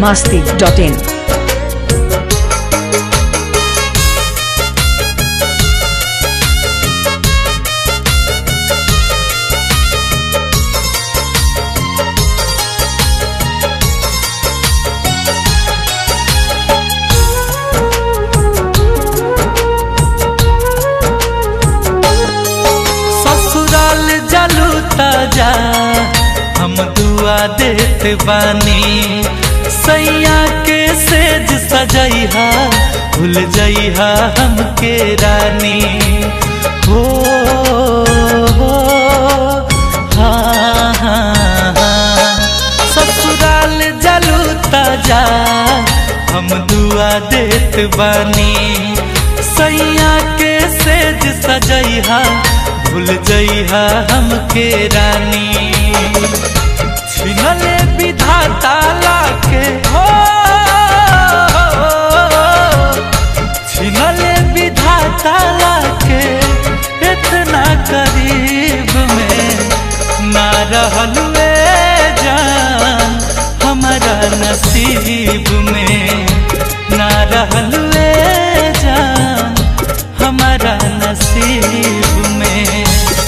masti.in. ससुराल जलू ताजा हम दुआ देत बानी सैया के सेज सजैहा भूल जइहा हमके रानी हो हो हाँ हाँ हाँ ससुराल जलू ताजा हम दुआ देत बानी सैया के सेज सजैहा भूल जइहा हमके रानी छिनले विधाता लाके हो छिनले विधाता लाके इतना करीब में ना रहल वे जान हमारा नसीब में ना रहल वे जान हमारा नसीब में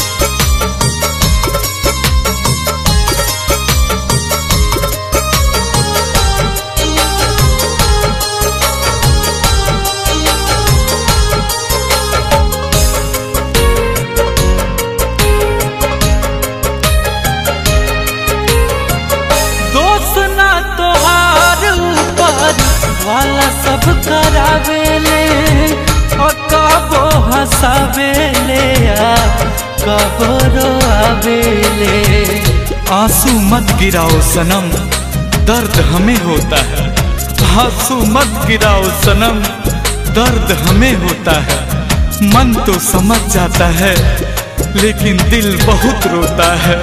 दोस्त ना तोहार ऊपर वाला सब करावेले और कबो हंसावेले आ कबो रोआवेले आंसू मत गिराओ सनम दर्द हमें होता है आंसू मत गिराओ सनम दर्द हमें होता है मन तो समझ जाता है लेकिन दिल बहुत रोता है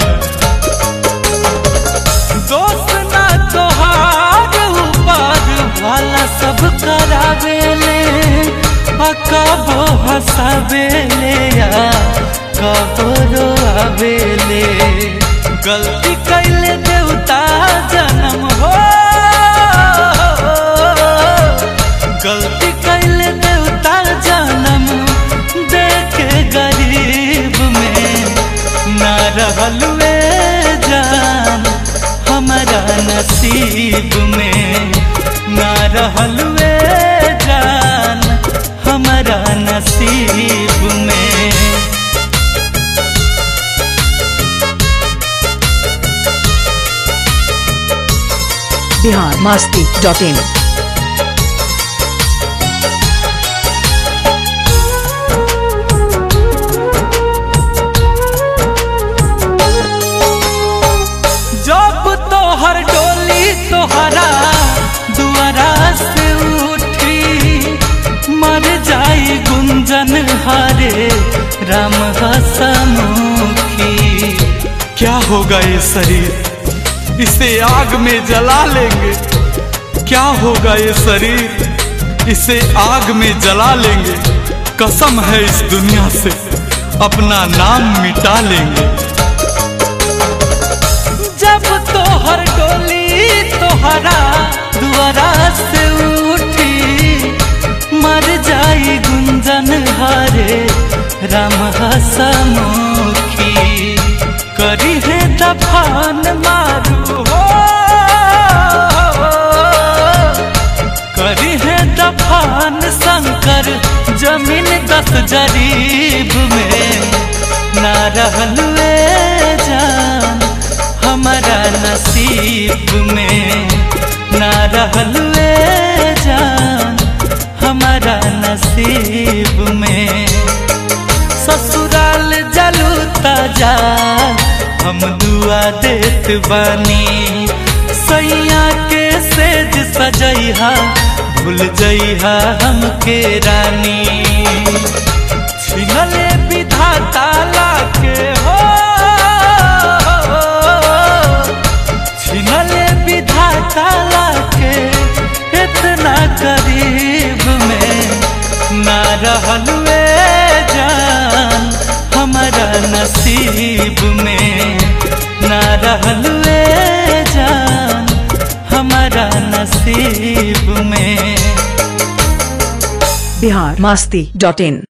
दोस्त ना तोहार ऊपर वाला सब करावेले आ कबो हंसावेले आ कबो रोआवेले गलती कैले देवता जन्म हो गलती कैले देवता जन्म देखे गरीब में ना रहल वे जान हमारा नसीब में ना रहल वे जान हमारा नसीब में Bihar masti.in. जब तोहर डोली तोहरा दुआरा से उठी मर जाई गुंजन हारे राम हसमुखी क्या होगा ये शरीर इसे आग में जला लेंगे क्या होगा ये शरीर इसे आग में जला लेंगे कसम है इस दुनिया से अपना नाम मिटा लेंगे जब तोहर डोली तोहरा दुआरा से उठी मर जाई गुंजन हारे राम हसमुखी करी है दफान मारू हो करी है दफान शंकर जमीन दस जरीब में ना रहल वे जान हमारा नसीब में ना रहल वे जान हमारा नसीब में ससुराल जलू ताजा हम दुआ देत बानी सैया के सेज सजैहा भूल जइहा हमके रानी छिनले विधाता लाके हो छिनले विधाता लाके इतना करीब में ना रहल वे जान हमारा नसीब में ना रहल वे जान हमारा नसीब बिहार मस्ती डॉट इन